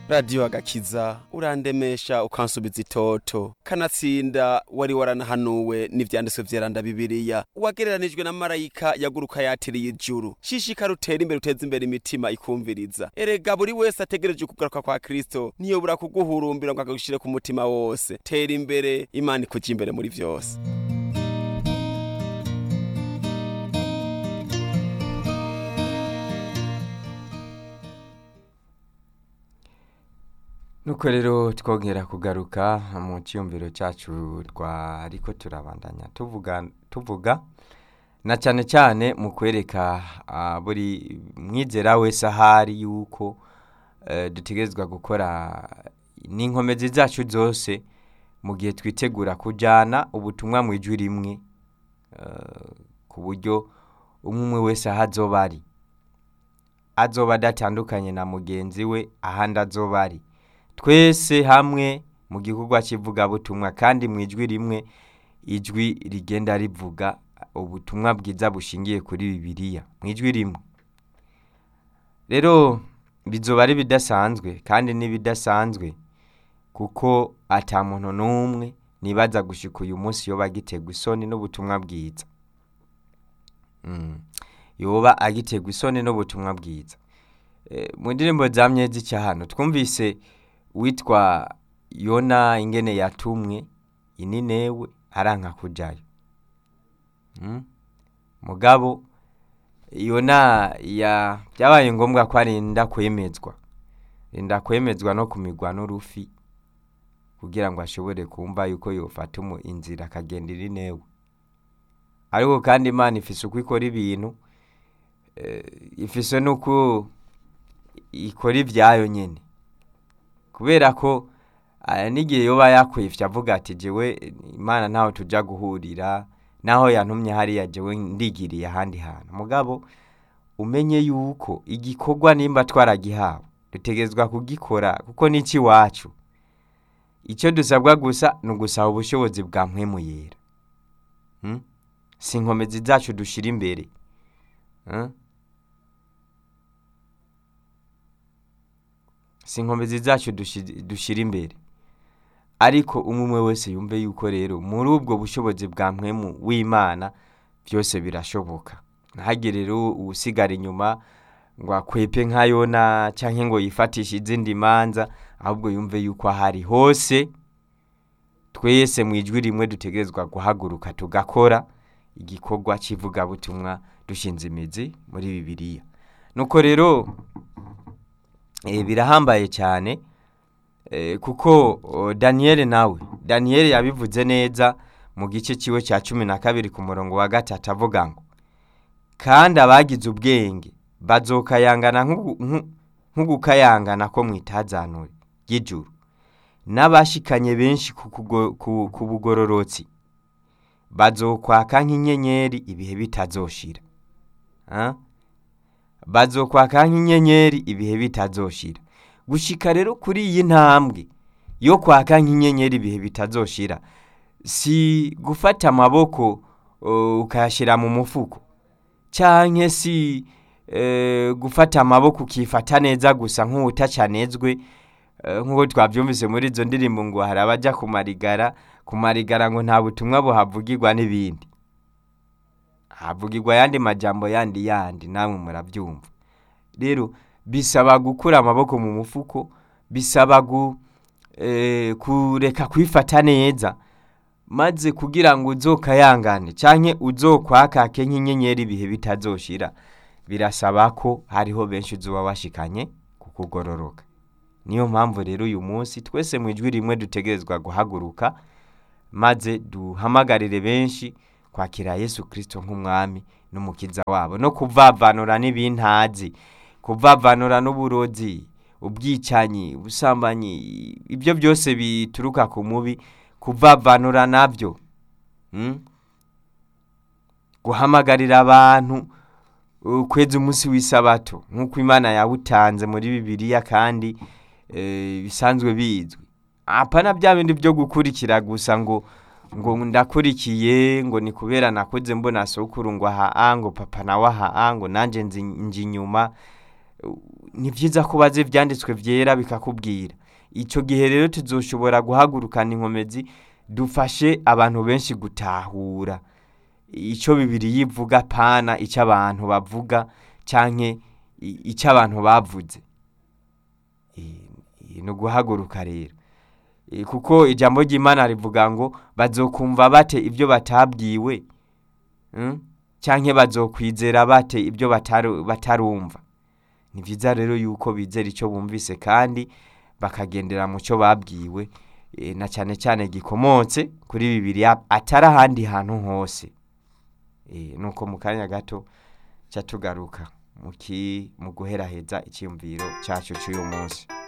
radiyo agakiza urandemesha ukansubiza itoto kanatsinda wari waranahanuwe n'ivyanditswe vyeranda bibiriya wagereranijwe na marayika yaguruka yatiriye ijuru shishikara utera imbere uteza imbere imitima ikumviriza erega buri wese ategereje ukugaruka kwa kristo ntiyobura kuguhurumbira ngo akagushire ku mutima wose tera imbere imana ikuja imbere muri vyose nuko rero twongera kugaruka mu cyiyumviro cyacu twariko turabandanya tuvuga tuvuga na cyane cyane mu kwereka ah, buri mwizera wese ahari yuko eh, dutegerezwa gukora n'inkomezi zacu zose mu gihe twitegura kujyana ubutumwa mu ijwi rimwe eh, ku buryo umwe umwe wese aho azoba ari azoba adatandukanye na mugenzi we ahandi azoba ari twese hamwe mu gikorwa cy'ivugabutumwa kandi mu ijwi rimwe ijwi rigenda rivuga ubutumwa bwiza bushingiye kuri bibiliya mu ijwi rimwe rero bizoba ari bidasanzwe kandi n'ibidasanzwe kuko ata muntu n'umwe nibaza gushika uyu munsi yoba agiterwa isoni n'ubutumwa bwiza Mm. yoba agiterwa isoni n'ubutumwa bwiza Eh, mu ndirimbo za myezi cyahano twumvise witwa yona ingene yatumwe ininewe aranka kujayo Mm. mugabo yona ya byabaye ngombwa ko arinda kwemezwa rinda kwemezwa no kumigwa n'urufi kugira ngo ashobore kumva yuko yofata umu inzira akagenda irinewe ariko kandi imana ifise uko ikora ibintu eh, ifise n'uko ikora ibyayo nyine kubera ko aya n'igihe yoba yakwifye avuga ati jewe imana ntaho tujya guhurira naho yantumye hariya jewe ndigiriye ahandi hantu mugabo umenye yuko igikorwa nimba twaragihawe dutegerezwa kugikora kuko n'iki iwacu icyo dusabwa gusa ni ugusaba ubushobozi bwa mpwemu yera Hmm? si inkomezi zacu dushyira imbere Hmm? si inkomezi zacu dushi- dushyira imbere ariko umwe umwe wese yumve yuko rero muri ubwo bushobozi bwa mpwemu w'imana byose birashoboka ntihagire rero usigara inyuma ngo akwepe nka yona cyangwa ngo yifatishe izindi manza ahubwo yumve yuko ahari hose twese mu ijwi rimwe dutegerezwa guhaguruka tugakora igikorwa cy'ivugabutumwa dushinze imizi muri bibiliya nuko rero eh, birahambaye cyane eh, kuko oh, daniyeli nawe daniyeli yabivuze neza mu gice kiwe cya cumi na kabiri ku murongo wa gatatu avuga ngo kandi abagize ubwenge bazokayangana nk'ugu- nku- nk'ugukayangana ko mu itazanure ry'ijuru n'abashikanye benshi ku kugo- ku- ku bugororotsi bazokwaka nk'inyenyeri ibihe bitazoshira Ah? bazokwaka nk'inyenyeri ibihe bitazoshira gushika rero kuri iyi ntambwe yo kwaka nk'inyenyeri ibihe bitazoshira si gufata amaboko uh, ukayashyira mu mufuko canke si eh, gufata amaboko ukifata neza gusa nk'utacanezwe eh, nk'uko twabyumvise muri izo ndirimbo ngo hari abaja kumarigara kumarigara ngo nta butumwa buhavugirwa n'ibindi havugirwa yandi majambo yandi yandi namwe murabyumva rero bisaba gukura amaboko mu mufuko bisaba gu, eh, kureka kwifata neza maze kugira ngo uzokayangane canke uzokwakake nk'inyenyeri ibihe bitazoshira birasaba ko hariho benshi uzoba washikanye kukugororoka niyo mpamvu rero uyu munsi twese mu ijwi rimwe dutegerezwa guhaguruka maze duhamagarire benshi kwakira yesu kirisito nk'umwami n'umukiza wabo no kuvavanura n'ibintazi kuvavanura n'uburozi ubwicanyi ubusambanyi ibyo byose bituruka ku mubi kuvavanura nabyo Mm? guhamagarira abantu uh, kweza umunsi w'isabato nk'uko imana yawutanze muri bibiliya kandi eh, bisanzwe bizwi apana bya bindi byo gukurikira gusa ngo ngo ndakurikiye ngo ni kubera nakuze mbona sokuru ngo aha ngo papa nawe aha ngo nanjye nzi nji inyuma ni byiza ko bazi ibyanditswe byera bikakubwira icyo gihe rero tuzoshobora guhagurukana inkomezi dufashe abantu benshi gutahura icyo bibiri yivuga pana icyo abantu bavuga cyangwa icyo abantu bavuze ni uguhaguruka rero kuko ijambo ry'imana rivuga ngo bazokumva bate ibyo batabwiwe cyangwa bazokwizera bate ibyo batarumva ni byiza rero yuko bizera icyo bumvise kandi bakagendera mu cyo babwiwe na cyane cyane gikomotse kuri bibiri atari ahandi hantu hose nuko mu kanya gato tugaruka mu guheraheza icyiyumviro cyacu cy'uyu munsi